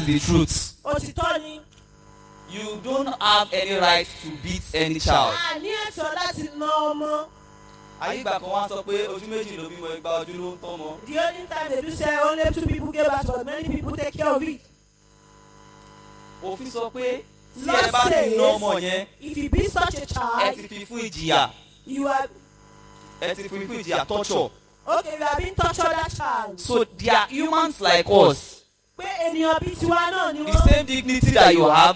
the truth. òtítọ́ ni You don't have any right to beat any child. a ní ẹ̀tọ́ láti na ọmọ Ayígbà kan wá sọ pé ojú méjì ló bímọ igba ojú ló ń tọ́mọ. the only time they do say only two people get back but many people take care of it Òfin sọ pé tí Law ẹ bá ti ná ọmọ says yẹn, if you beat such a ẹ child ti fi fún ìjìyà. you are Ẹ ti fi fún ìjìyà torture. okay you are being tortured that child So they are humans like us. pé ènìyàn bíi tiwa náà ni The wọ́n same dignity that you have.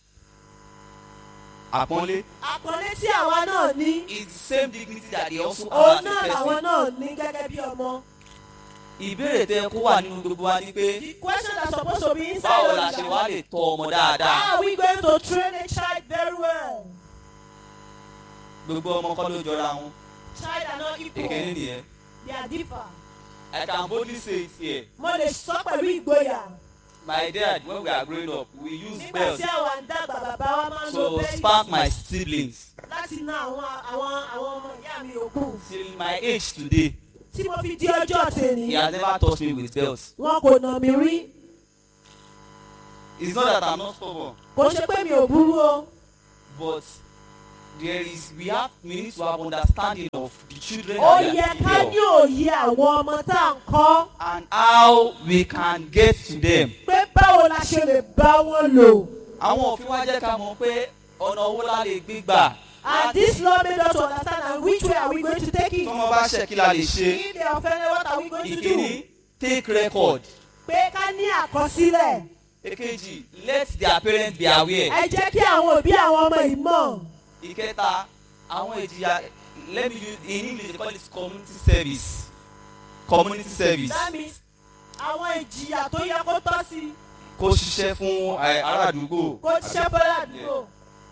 Àpọ́nlé àpọ́nlé tí àwa náà ní is the same dignity that they also òun have náà as a làwọn person. náà ní gẹ́gẹ́ bí ọmọ Ìbéèrè tẹ kó wà nínú gbogbo wa ni pé the question that's supposed to be inside báwo of la you ṣe wá lè tọ́ ọmọ dáadáa? how are we going to train a child very well Gbogbo ọmọ kọ́ ló jọra wọn. child are not Èkéní equal nìyẹn. they are differ I can boldly say it here. mo lè sọ pẹ̀lú ìgboyà My dad when we are growing up we use nígbà bells tí àwọn àǹdàgbà bàbá wa máa ń lo to spank my bẹ́ẹ̀lì siblings. láti ná àwọn àwọn àwọn ọmọ ìyá mi yòókù Till my age today tí mo fi di ọjọ́ tèmi he has never touched me with bells. wọn kò nà mí rí It's not that I'm not stubborn kò ṣe pé mi ò burú o but there is we have we need to have understanding of the children ó that we yẹ are ká taking ní care of òye àwọn ọmọ tá à ń kọ́ and how we can get to them. pé báwo la ṣe lè bá wọn lò. Àwọn òfin wa jẹ́ ká mọ̀ pé ọ̀nà owó la lè gbé gbà. And this law made us to understand and which way are we going to take it? Tọ́mọ bá ṣẹ̀ kí la lè ṣe. If they offended, what are we going to Ìkíní do? take record. Pé ká ní àkọsílẹ̀. Èkejì let their parents be aware. Ẹ jẹ́ kí àwọn òbí àwọn ọmọ yìí mọ̀. ìkẹta àwọn ìjìyà let me use in english they call it community service community service That means àwọn ìjìyà tó yẹ kó tọ́ sí kó ṣiṣẹ́ fún eh, ará àdúgbò kó ṣiṣẹ́ bọ́lá àdúgbò.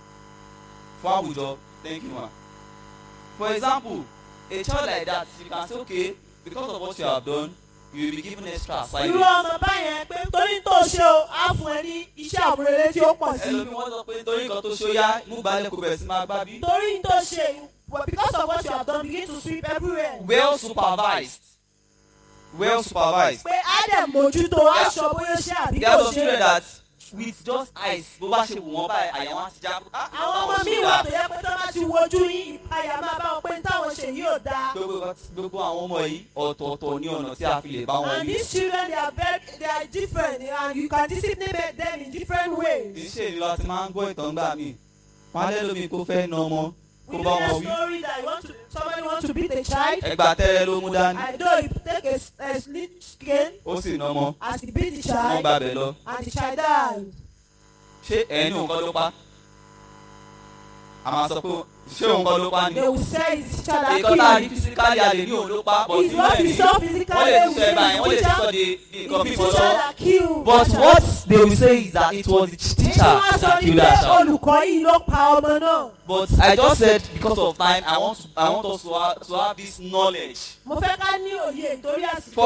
fún àwùjọ thank you ma for example a child like that you can say okay because of what you have done you will be given extra Irú assignment ọmọ báyẹn pé torí tó ṣe o, á fún ẹ ní iṣẹ́ àmúrelé tí ó pọ̀ sí. ẹlòmíì wọ́n sọ pé nítorí nǹkan tó ṣe ó yá mú balẹ̀ kó bẹ̀rẹ̀ sí máa gbá bí. Torí tó ṣe but because of what you have done begin to sweep everywhere. well supervised well supervised Pé á dẹ̀ mójútó aṣọ bóyá ṣe àbí there are kò some ṣe. children that with just eyes bó bá ṣe wù wọ́n báyìí àyà wọn á ti já. ah, àwọn ọmọ báwọn mi ṣe wà dáa. tó yẹ pé tó bá ti wojú yín ìpayà máa bá wọn pé táwọn ṣe yìí ò dáa. gbogbo gbogbo àwọn ọmọ yìí ọ̀tọ̀ọ̀tọ̀ ní ọ̀nà tí a fi lè bá wọn and wí. these children they are very they are different and you can discipline them in different kì í ways. ṣe ìlú láti máa ń gbọ́ ìtàn gbà mí. wọ́n á lẹ́lómi kó fẹ́ na ọmọ we kó know bá a wọn wí. story that you want to somebody want to beat a child. ẹgbà tẹ́rẹ́ ló mú dání. I know he take a, a slit skin ó sì na ọmọ as he beat the wọ́n child gbà bẹ̀ lọ. and the child died. ṣé ẹni òun kọ́ ló pa? a máa sọ pé ṣé òun kọ́ ló pa ni? they will say it's the child that ìkan tá a rí killed him. fisikálì a lè ní òun ló pa but It's inú what ẹ̀ we ní saw physically. wọ́n lè we tún say ẹ̀ báyìí wọ́n lè it's tún sọ the di di teacher- nǹkan it's fífọ́ the teacher lọ. that killed but that child. what they will say is that it was the Èyí teacher wọ́n sọ that ni killed pé that child. olùkọ́ yìí ló pa ọmọ náà. But I just said because of time, I want to, I want us to have, to have this knowledge. mo fẹ́ ká ní òye nítorí àsìkò. For